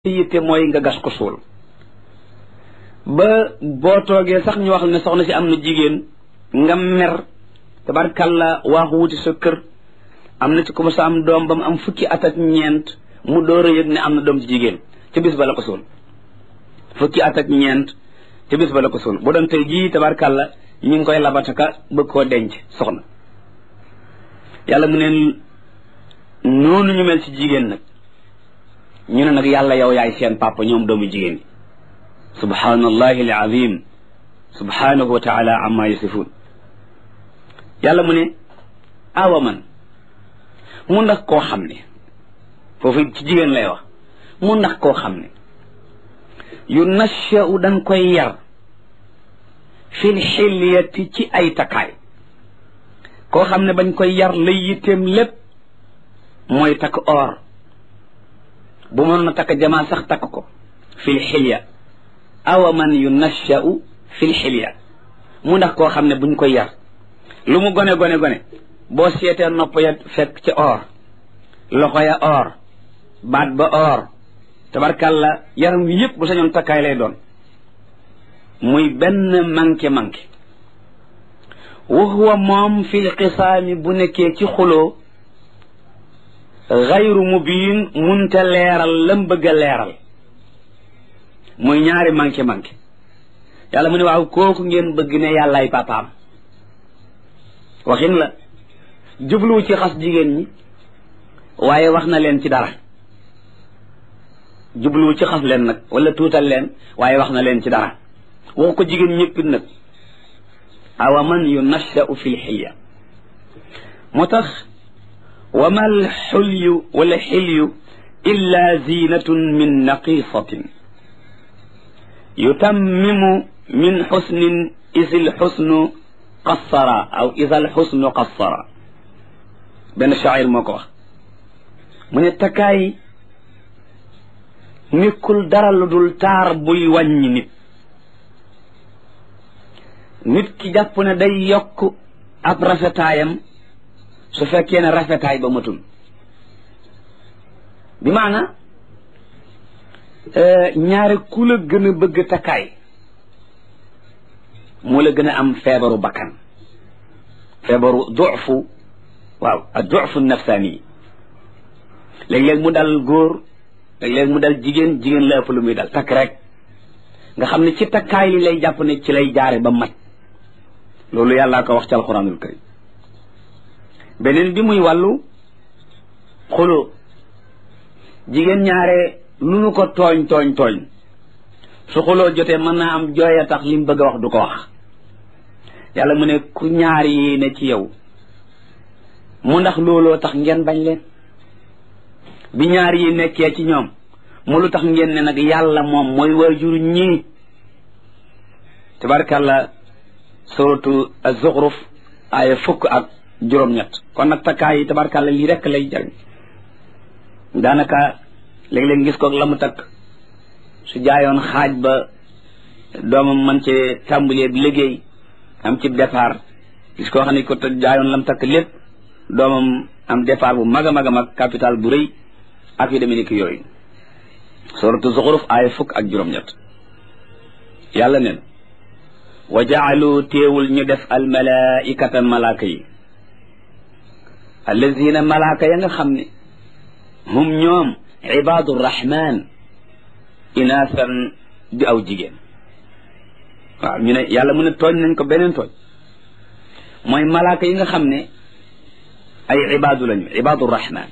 yitte mooy nga gas ko suul ba boo toogee sax ñu wax ne soxna si am na jigéen nga mer tabarkalla waaxu wuti sa kër am na ci ko sa am doom ba mu am fukki at ak ñeent mu door a yëg ne am na doom ci jigéen ca bis ba la ko suul fukki at ak ñeent ca bis ba la ko suul bu doon tey jii tabarkalla ñu ngi koy labataka bëgg koo denc soxna yàlla mu ne noonu ñu mel ci jigéen nag ñu ne nag yàlla yow yaay seen papa ñoom doomu jigéen ñi subhanallahi alazim subhanahu wa taala amma yasifun yàlla mu ne awa man mu ndax koo xam ne foofu ci jigéen lay wax mu ndax koo xam ne yu nashau dañ koy yar fil xilyati ci ay takkaay koo xam ne bañ koy yar lay yitteem lépp mooy takk or bu mënoon a takk jamaa sax takk ko fil xilya awa man yu nashau fil xilya mu ndax koo xam ne buñ koy yar lu mu gone gone gone boo seetee nopp ya fekk ci or loxo ya or baat ba or tabarkalla yaram wi yëpp bu sañoon takkaay lay doon muy benn manqué manqué wa huwa moom fil xisaami bu nekkee ci xuloo xayru mubiin munte leeral lam bëgg a leeral muy ñaari manqué manqué yàlla mu ne waaw kooku ngeen bëgg ne yàllaay papaam waxin la jubluwu ci xas jigéen ñi waaye wax na leen ci dara jubluwu ci xas leen nag wala tuutal leen waaye wax na leen ci dara waxu ko jigéen ñëppit nag awa man yu nashau fi lxilya moo tax wa ma alxulyu wala xilyu illa zinatun min naqisatin yutammimu min xusnin is lxusnu qassara aw is alxusnu qassara benn shaacir moo ko wax mu ne takkaay nekkul dara lu dul taar buy wàññi nit nit ki jàpp ne day yokk ab rafetaayam su fekkee ne rafetaay ba matul bi maana ñaare ku la gën a bëgg takkaay moo la gën a am feebaru bakkan feebaru dufu waaw ak dufu nafsaani léeg-léeg mu dal góor léeg-léeg mu dal jigéen jigéen la ëpp lu muy dal takk rek nga xam ne ci takkaay li lay jàpp ne ci lay jaare ba mat loolu yàllaa ko wax ci alxuraanul karim beneen bi muy wàllu xuloo jigéen ñaare lu nu ko tooñ tooñ tooñ su xuloo jotee mën naa am jooy a tax li mu bëgg a wax du ko wax yàlla mu ne ku ñaar yi ne ci yow mu ndax looloo tax ngeen bañ leen bi ñaar yi nekkee ci ñoom mu lu tax ngeen ne nag yàlla moom mooy waajur ñii tabarkàlla suratu az-Zukhruf aaya fukk ak juróom-ñett kon nag takkaay yi tabarkàlla lii rekk lay jariñ daanaka léeg-léeg gis ko la mu takk su jaayoon xaaj ba doomam man ci tàmbalee liggéey am ci départ gis koo xam ne ko jaayoon la mu takk lépp doomam am départ bu mag a mag a mag capital bu rëy ak yu demee ni ki yooyu suratu zuxuruf aaya fukk ak juróom-ñett yàlla neen wa jaalu téewul ñu def al malaikata malaaka yi allazina malaaka ya nga xam ne hum ñoom ibaadu rahman inaasan di aw jigéen waaw ñu ne yàlla mu ne tooñ nañ ko beneen tooñ mooy malaaka yi nga xam ne ay ibaadu lañu ibaadu rahman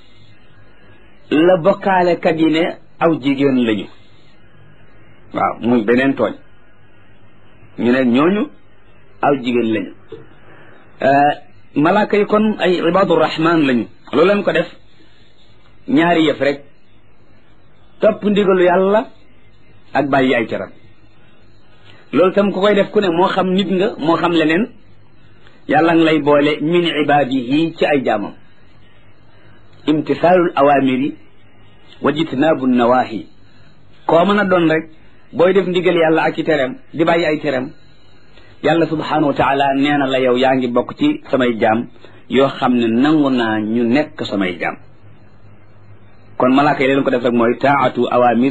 la bokkaale kat yi ne aw jigéen lañu waaw muy beneen tooñ ñu ne ñooñu aw jigéen lañu malaaka yi kon ay ibaadu rahman lañu loolu leen ko def ñaari yëf rek topp ndigalu yàlla ak bàyyi ay teram loolu tam ku koy def ku ne moo xam nit nga moo xam leneen yàlla nga lay boole min ibaadihi ci ay jaamam imtisaalul awaamiri wa jitnaabu nawaahi koo mën a doon rek booy def ndigal yàlla ak ci teram di bàyyi ay teram yàlla subhaanahu wa taala nee na la yow yaa ngi bokk ci samay jaam yoo xam ne nangu naa ñu nekk samay jaam kon malaaka yi leen ko def rek mooy taatu awamir